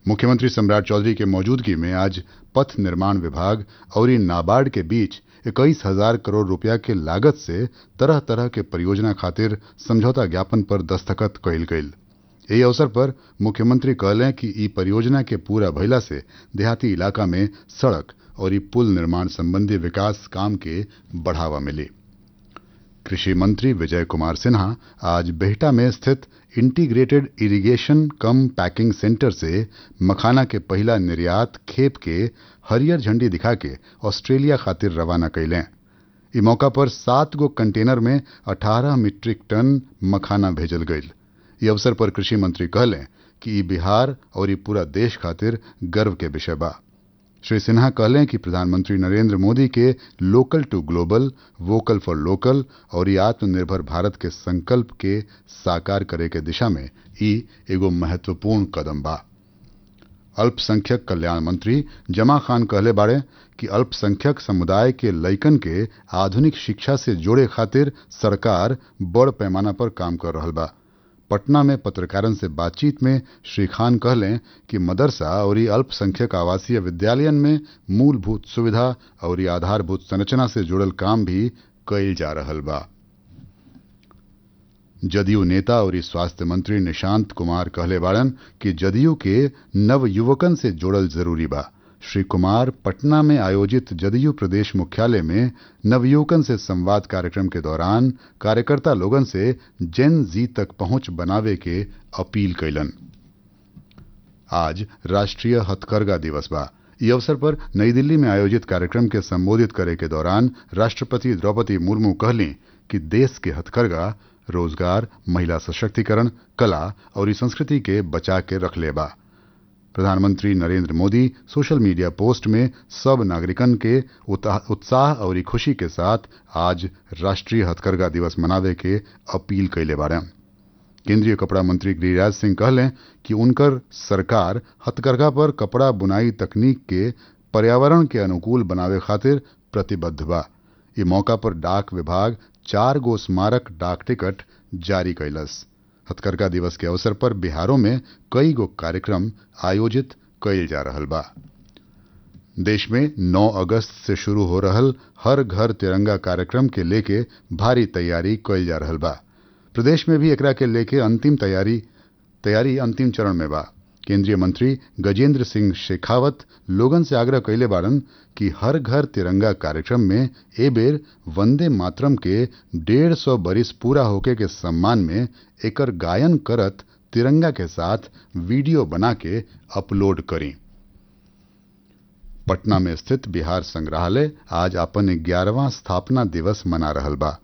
मुख्यमंत्री सम्राट चौधरी के मौजूदगी में आज पथ निर्माण विभाग और नाबार्ड के बीच इक्कीस हजार करोड़ रुपया के लागत से तरह तरह के परियोजना खातिर समझौता ज्ञापन पर दस्तखत कइल गईल एही अवसर पर मुख्यमंत्री कहलें कि ई परियोजना के पूरा भइला से देहाती इलाका में सड़क और पुल निर्माण संबंधी विकास काम के बढ़ावा मिली कृषि मंत्री विजय कुमार सिन्हा आज बेहटा में स्थित integrated irrigation cum packing centre से मखाना के पहला निर्यात खेप के हरियर झंडी दिखा के ऑस्ट्रेलिया खातिर रवाना कैलें ई मौका पर सात गो कंटेनर में 18 मीट्रिक टन मखाना भेजल गईल ई अवसर पर कृषि मंत्री कहलें कि ई बिहार और ई पूरा देश खातिर गर्व के विषय बा श्री सिन्हा कहलें कि प्रधानमंत्री नरेंद्र मोदी के local to global vocal for local और ई आत्मनिर्भर भारत के संकल्प के साकार करे के दिशा में ई एगो महत्वपूर्ण कदम बा अल्पसंख्यक कल्याण मंत्री जमा खान कहले बाड़े कि अल्पसंख्यक समुदाय के लइकन के आधुनिक शिक्षा से जोड़े खातिर सरकार बड़ पैमाना पर काम कर रहल बा पटना में पत्रकारन से बातचीत में श्री खान कहलें कि मदरसा और अल्पसंख्यक आवासीय विद्यालयन में मूलभूत सुविधा और आधारभूत संरचना से जुड़ल काम भी कइल जा रहल बा जदयू नेता और स्वास्थ्य मंत्री निशांत कुमार कहले बाड़न कि जदयू के नव युवकन से जोड़ल जरूरी बा श्री कुमार पटना में आयोजित जदयू प्रदेश मुख्यालय में नवयुवकन से संवाद कार्यक्रम के दौरान कार्यकर्ता लोगन से जेन जी तक पहुंच बनावे के अपील कैलन आज राष्ट्रीय हथकरघा दिवस बा इस अवसर पर नई दिल्ली में आयोजित कार्यक्रम के संबोधित करे के दौरान राष्ट्रपति द्रौपदी मुर्मू कहली कि देश के हथकरघा रोजगार महिला सशक्तिकरण कला और संस्कृति के बचा के रख ले बा प्रधानमंत्री Narendra Modi social media post में सब नागरिकन के उत्साह और खुशी के साथ आज राष्ट्रीय हथकरघा दिवस मनावे के अपील कैले बारे केंद्रीय कपड़ा मंत्री गिरिराज सिंह कहलें कि उनकर सरकार हथकरघा पर कपड़ा बुनाई तकनीक के पर्यावरण के अनुकूल बनावे खातिर प्रतिबद्ध बा ये मौका पर डाक विभाग चार गो स्मारक डाक टिकट जारी कैलस हथकरघा दिवस के अवसर पर बिहारों में कई गो कार्यक्रम आयोजित कैल जा रहल बा देश में 9 अगस्त से शुरू हो रहल हर घर तिरंगा कार्यक्रम के लेके भारी तैयारी कैल जा रहल बा प्रदेश में भी एकरा के लेके अंतिम तैयारी तैयारी अंतिम चरण में बा केंद्रीय मंत्री गजेंद्र सिंह शेखावत लोगन से आग्रह कैले बाड़न कि हर घर तिरंगा कार्यक्रम में ए बेर वंदे मातरम के डेढ़ सौ बरिस पूरा होके के सम्मान में एकर गायन करत तिरंगा के साथ वीडियो बना के अपलोड करी पटना में स्थित बिहार संग्रहालय आज अपन ग्यारहवा स्थापना दिवस मना रहल बा